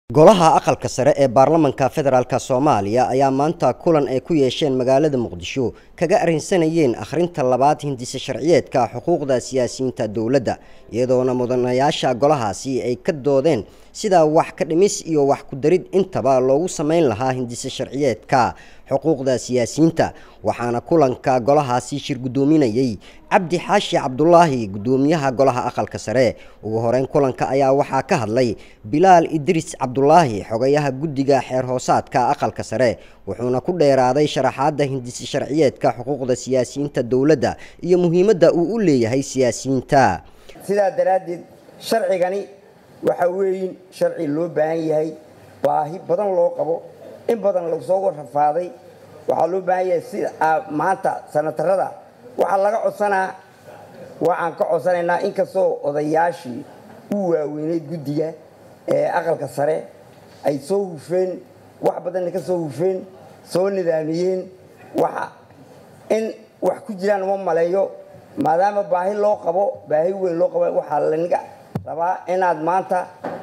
golaha aqalka sare ee baarlamanka federaalk soomaaliya ayaa maanta kulan ay ku yeesheen magaalada muqdisho kaga arrinsanayeen akhrinta labaad hindise sharciyeedka xuquuqda siyaasiyiinta dowladda iyadoona mudanayaasha golahaasi ay ka doodeen sida wax ka dhimis iyo wax ku darid intaba loogu samayn lahaa hindise sharciyeedka xuquuqda siyaasiyiinta waxaana kulanka golahaasi shir guddoominayey cabdi xaashi cabdulaahi guddoomiyaha golaha aqalka sare ugu horeyn kulanka ayaa waxaa ka hadlay bilaal idriis cabdulaahi xogayaha guddiga xeer hoosaadka aqalka sare wuxuuna ku dheeraaday sharaxaadda hindise sharciyeedka xuquuqda siyaasiyiinta dowladda iyo muhiimadda uu u leeyahay siyaasiyiinta sidaa daraaddeed sharcigani waxa weeyin sharci loo baahan yahay baahi badan loo qabo in badan lagu soo warrafaaday waxaa loo baahan yahay sida maanta sanatarada waxaa laga codsanaa waxaan ka codsanaynaa inkastoo odayaashii u waaweyneyd guddiga ee aqalka sare ay soo hufeen wax badanna ka soo hufeen soo nidaamiyeen waxa in wax ku jiraan uma maleeyo maadaama baahi loo qabo baahi weyn loo qabo waxaa laniga rabaa inaad maanta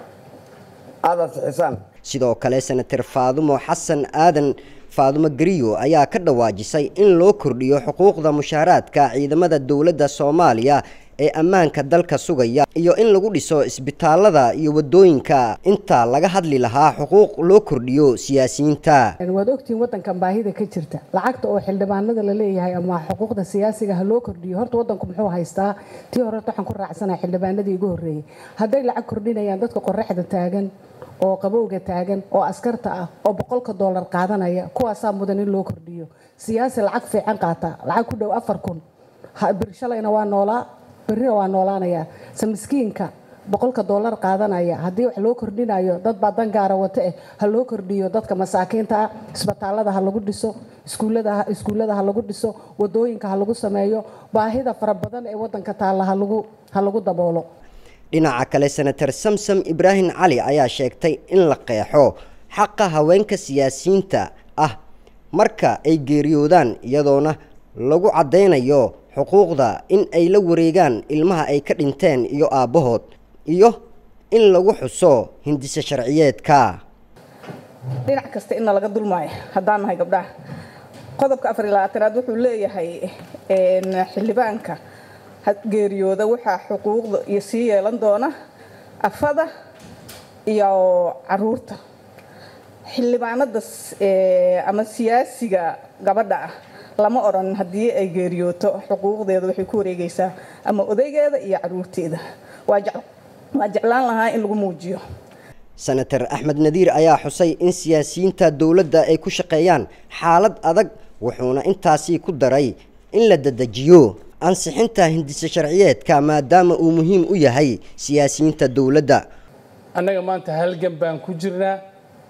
aada ansixisaan sidoo kale senator faadumo xasan aadan faadumo gariyo ayaa ka dhawaajisay in loo kordhiyo xuquuqda mushaaraadka ciidamada dowladda soomaaliya ee ammaanka dalka sugaya iyo in lagu dhiso isbitaalada iyo wadooyinka inta laga hadli lahaa xuquuq loo kordhiyo siyaasiyiinta waad ogtihiin wadankan baahida ka jirta lacagta oo xildhibaanada la leeyahay ama xuquuqda siyaasiga ha loo kordhiyo horta wadanku muxuu haystaa tii hore waxaan ku raacsanaha xildhibaanadii igu horreeyey hadday lacag kordhinayaan dadka qoraxda taagan oo qabowga taagan oo askarta ah oo boqolka doolar qaadanaya kuwaasaa mudan in loo kordhiyo siyaasi lacag fiican qaata lacag ku dhow afar kun shalayna waa noolaa berrina waa noolaanayaa se miskiinka boqolka doolar qaadanaya haddii wax loo kordhinayo dad baa dangaara wata eh ha loo kordhiyo dadka masaakiinta ah isbitaalada ha lagu dhiso iskuullada ha lagu dhiso wadooyinka ha lagu sameeyo baahida fara badan ee wadanka taalla ha lagu daboolo dhinaca kale senator samsam ibraahim cali ayaa sheegtay in la qeexo xaqa haweenka siyaasiyiinta ah marka ay geeriyoodaan iyadoona lagu caddaynayo xuquuqda in ay la wareegaan ilmaha ay ka dhinteen iyo aabbahood iyo in lagu xuso hindise sharciyeedka dhinac kasta inna laga dulmaayo haddaan nahay gabdhaha qodobka afar iyo labaatanaad wuxuu leeyahay xildhibaanka geeriyooda waxaa xuquuqda iyo sii yeelan doona afada iyo caruurta xildhibaanada ama siyaasiga gabadha ah lama odhan haddii ay geeriyooto xuquuqdeeda waxay ku wareegaysaa ama odaygeeda iyo caruurteeda waa jeclaan lahaa in lagu muujiyo senator axmed nadiir ayaa xusay in siyaasiyiinta dowladda ay ku shaqeeyaan xaalad adag wuxuuna intaasi ku daray in la dedejiyo ansixinta hindise sharciyeedka maadaama uu muhiim u yahay siyaasiyiinta dowladda annaga maanta halgan baan ku jirnaa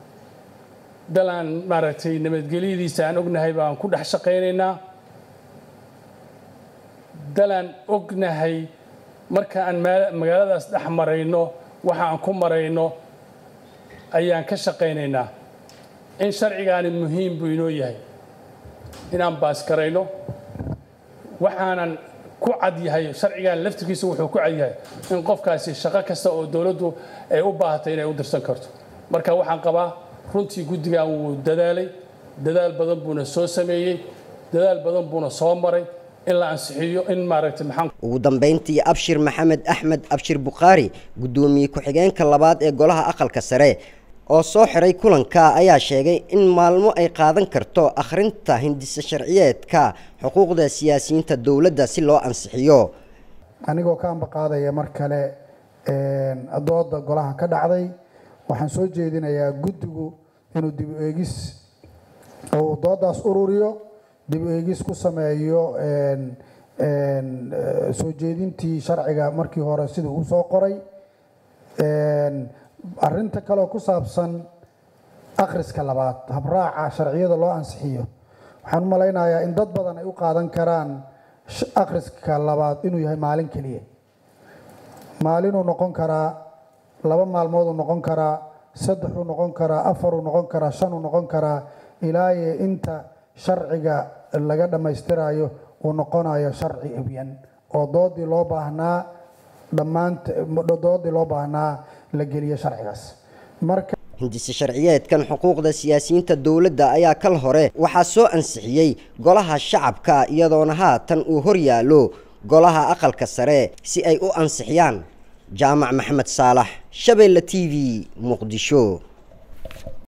dalaan maaragtay nabadgelyadiisa aan ognahay baan ku dhex shaqaynaynaa dalaan ognahay marka aan magaaladaas dhex marayno waxa aan ku marayno ayaan ka shaqaynaynaa in sharcigaani muhiim buu inoo yahay inaan baaskarayno waxaanan ku cad yahay sharcigan laftirkiisa wuxuu ku cad yahay in qofkaasi shaqo kasta oo dowladdu ay u baahatay inay u dirsan karto marka waxaan qabaa runtii guddigan wuu dadaalay dadaal badan buuna soo sameeyey dadaal badan buuna soo maray in la ansixiyo in maaragtay maxaan ugu dambeyntii abshir maxamed axmed abshir bukhaari guddoomiye ku-xigeenka labaad ee golaha aqalka sare oo soo xiray kulanka ayaa sheegay in maalmo ay qaadan karto akhrinta hindise sharciyeedka xuquuqda siyaasiyiinta dowladda si loo ansixiyo anigoo ka ambaqaadaya mar kale dooda golaha ka dhacday waxaan soo jeedinayaa guddigu inuu dib u eegis uu doodaas ururiyo dib u eegis ku sameeyo soo jeedintii sharciga markii hore siduu u soo qoray arinta kaleoo ku saabsan akhriska labaad habraaca sharciyada loo ansixiyo waxaan u malaynayaa in dad badan ay u qaadan karaan akhriska labaad inuu yahay maalin keliya maalinuu noqon karaa laba maalmooduu noqon karaa saddexuu noqon karaa afaruu noqon karaa shanuu noqon karaa ilaaye inta sharciga laga dhammaystirayo uu noqonayo sharci ebyan oo doodii loo baahnaa dhammaant doodii loo baahnaa la geliyo sharcigaas marka hindise sharciyeedkan xuquuqda siyaasiyiinta dowladda ayaa kal hore waxaa soo ansixiyey golaha shacabka iyadoona haatan uu hor yaallo golaha aqalka sare si ay u ansixiyaan jaamac maxamed saalax shabeelle t v muqdisho